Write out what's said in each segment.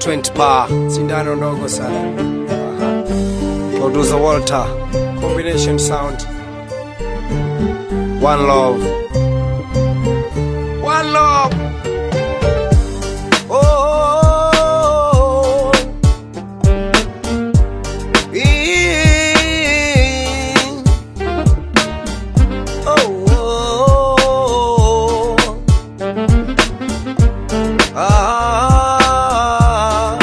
20 pa sindano ndogo sana Aha. producer Walter combination sound one love one love oh, oh, oh. Ee. Oh, oh, oh. Ah.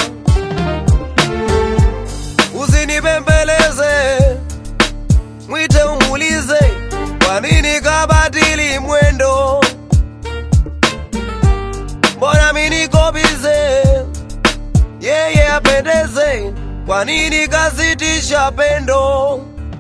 Usinibembeleze, mwite umulize, kwa nini kabadili mwendo? Mbona mimi niko bize, yeye apendeze, kwa nini kasitisha pendo?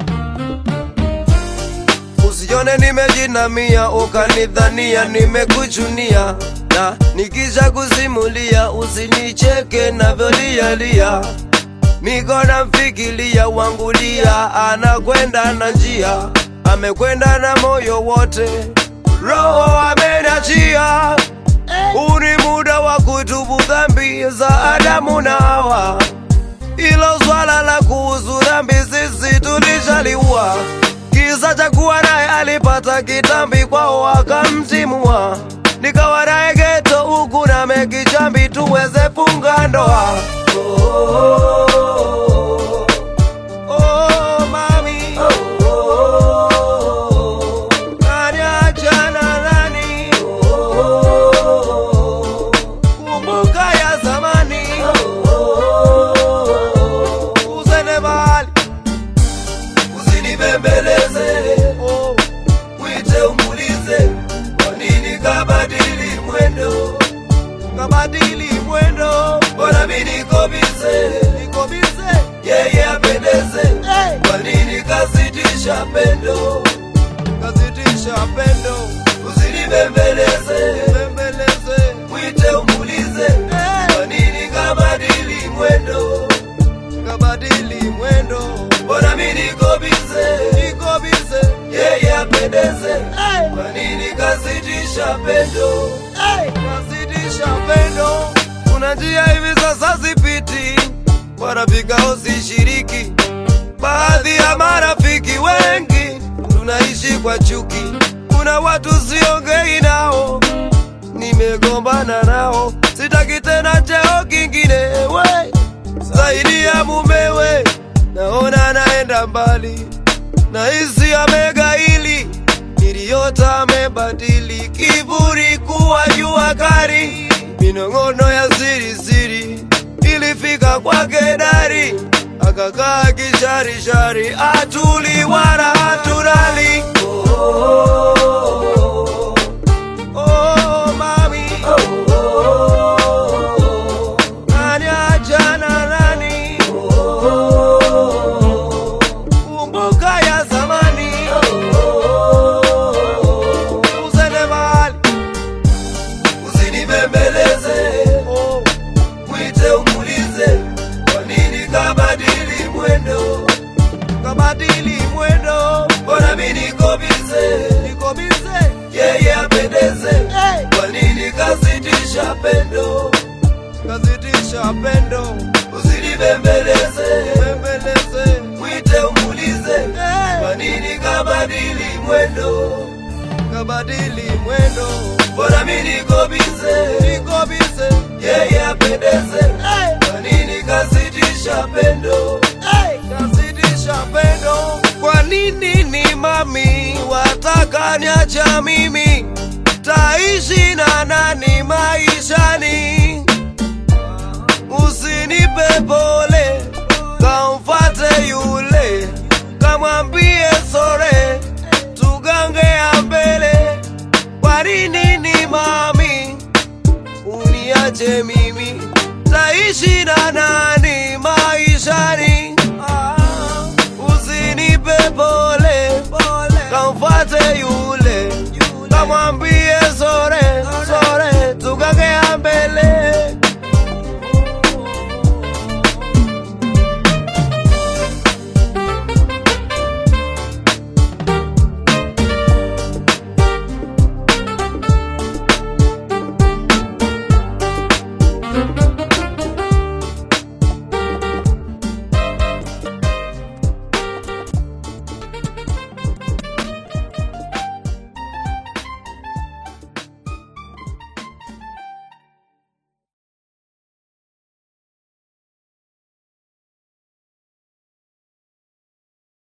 Usione nimejinamia ukanidhania nimekuchunia, na nikisha kusimulia usinicheke navyolialia. Niko namfikiria wangulia, anakwenda na njia, amekwenda na moyo wote, roho amenachia. Huu ni muda wa kutubu dhambi za Adamu na Hawa. Ilo swala la kuhusu dhambi sisi tulishaliua. Kisa cha kuwa naye alipata kitambi kwao akamtimua, nikawa naye geto huku na mekichambi tuweze funga ndoa. Oh, oh, oh, oh, mami. Oh, oh, oh, nani achana nani? Oh, oh, oh, kumbuka ya zamani. Oh, oh, oh, usende mbali usinibembeleze oh, mwite umulize kwa nini kabadili mwendo kabadili mwendo mbona mi niko bize niko bize yeye apendeze hey. kwa nini kasitisha pendo kasitisha pendo usinibembeleze bembeleze mwite umulize hey. kwa nini kabadili mwendo kabadili mwendo mbona mi niko bize niko bize yeye apendeze hey. kwa nini kasitisha pendo hey. kasitisha pendo kuna njia hivi sasa zipiti wanafikao sishiriki baadhi ya marafiki wengi tunaishi kwa chuki kuna watu siongei nao nimegombana nao sitaki tena cheo kingine we zaidi ya mumewe naona naenda mbali na hisi amegaili niliyota amebadili kiburi kuwa jua kari minong'ono ya siri siri ilifika kwake dari akakaa kisharishari atuli wala haturali oh, oh, oh, oh, oh, mami oh, oh, oh, nani achana nani oh, oh, oh, kumbuka ya zamani oh, oh, oh, usende mbali usinibembeleze oh, mwite umulize kwa nini kabadili mwendo kabadili mwendo mbona mi niko bize niko bize yeye apendeze hey. kwa nini kasitisha pendo kasitisha pendo usinibembeleze bembeleze mwite umulize hey. kwa nini kabadili mwendo kabadili mwendo mbona mi niko bize niko bize yeye apendeze hey. kwa nini kasitisha pendo hey. kasitisha pendo kwa nini ni mami wataka niacha mimi taishi na nani maishani usinipe pole kamfate yule kamwambie sore tugangea mbele kwa nini ni mami uniache mimi taishi na nani maishani ah, usinipe pole kamfate yule